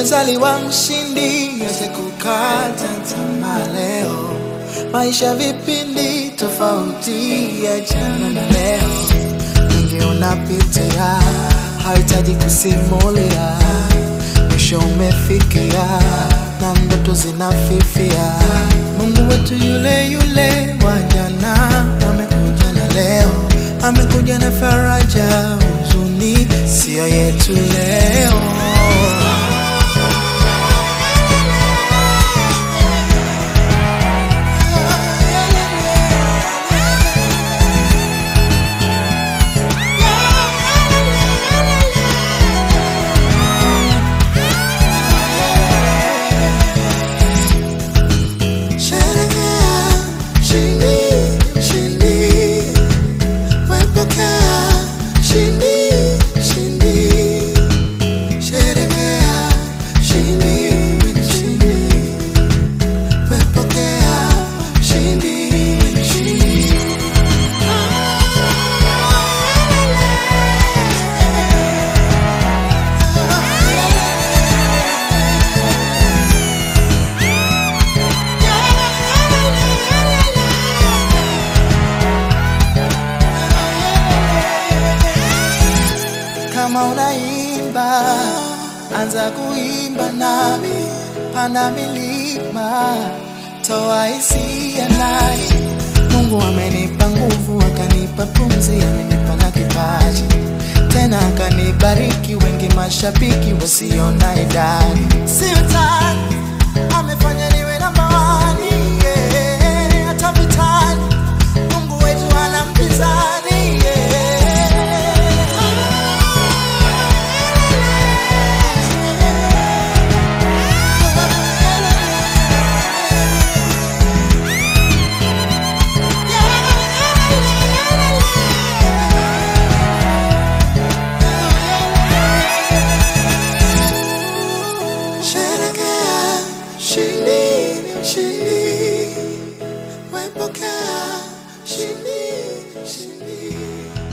umezaliwa mshindi, yote kukata tamaa leo. Maisha vipindi tofauti ya jana na leo, mengi unapitia, hahitaji kusimulia. Mwisho umefikia na ndoto zinafifia. Mungu wetu yule yule wa jana amekuja na leo, amekuja na faraja, huzuni sio yetu leo. Sherekea, shindi, shindi. Wepokea, shindi, shindi. Sherekea, shindi, shindi. Wepokea, shindi, shindi. Kama unaimba, anza kuimba nami, panda milima, toa hisia ndani. Mungu amenipa nguvu, akanipa pumzi, amenipa na kipaji, tena akanibariki, wengi mashabiki wasiona idadi. Sultan amefanya niwe namba wani, yeah, hata vitani Mungu wetu hana mpinzani, yeah. Sherekea, shindi, shindi. Wepokea, shindi, shindi.